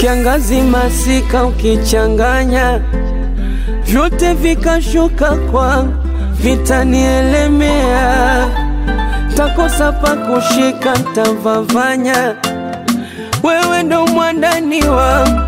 kiangazi masika ukichanganya vyote vikashuka kwangu vitanielemea takosa pa kushika ntavavanya wewe ndo mwandani wangu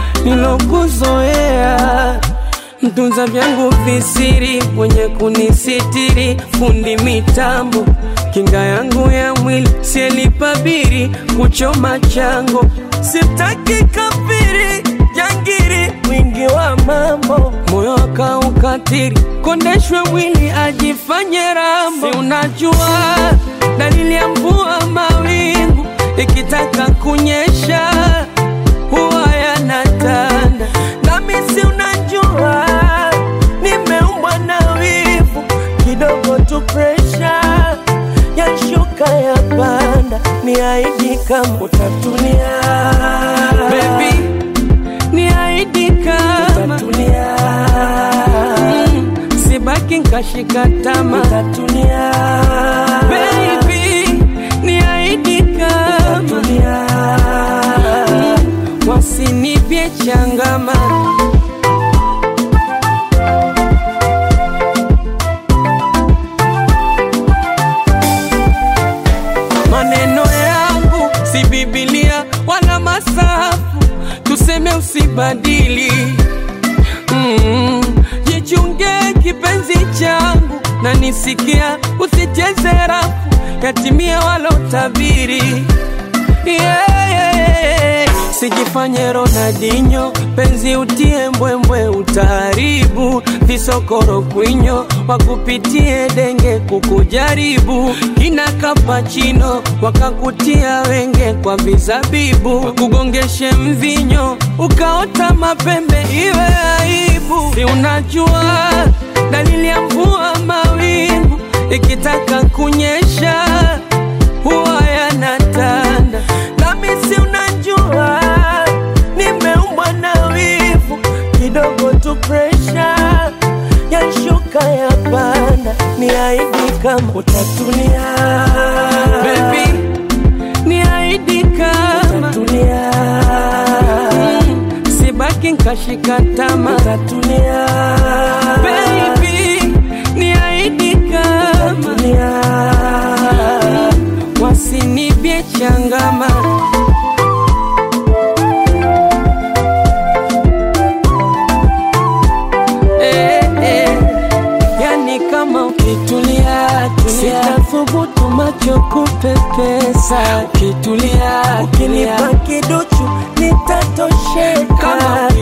nilokuzoea mtunza vyangu visiri mwenye kunisitiri fundi mitambo kinga yangu ya mwili sielipabiri kuchoma chango sitaki kafiri jangiri mwingi wa mambo moyo akaukatiri kondeshwe mwili ajifanye rambo si unajua dalili ya mvua mawingu ikitaka kunyesha huwa yanatanda nami si unajua nimeumbwa na wivu kidogo tu presha yashuka ya panda ni aidi kama utatulia Baby, ni aidi kama utatulia mm, sibaki nkashika tama utatulia Baby, ni aidi kama utatulia mm, wasinipye changama maneno yangu si Biblia wala masafu, tuseme usibadili. Mm, jichunge kipenzi changu na nisikia, usicheze rafu yatimia walotabiri. Yeah, yeah, yeah. Sijifanye Ronaldinho, penzi utie mbwembwe, utaharibu visokoro kwinyo, wakupitie denge kukujaribu, kina kapachino wakakutia wenge kwa vizabibu, wakugongeshe mvinyo ukaota mapembe, iwe aibu. Si unajua dalili ya mvua mawingu ikitaka kunyesha huwa yanatanda, nami si unajua nimeumbwa na wivu kidogo tu presha yashuka ya panda, ni aidi kama utatulia Baby, ni aidi kama utatulia mm, sibaki nkashika tama utatulia Baby, ni aidi kama utatulia mm, wasinibye changama eh, eh. Yani kama ukitulia tulia, sitathubutu macho kupepesa. Ukitulia ukinipa kiduchu nitatosheka. Kama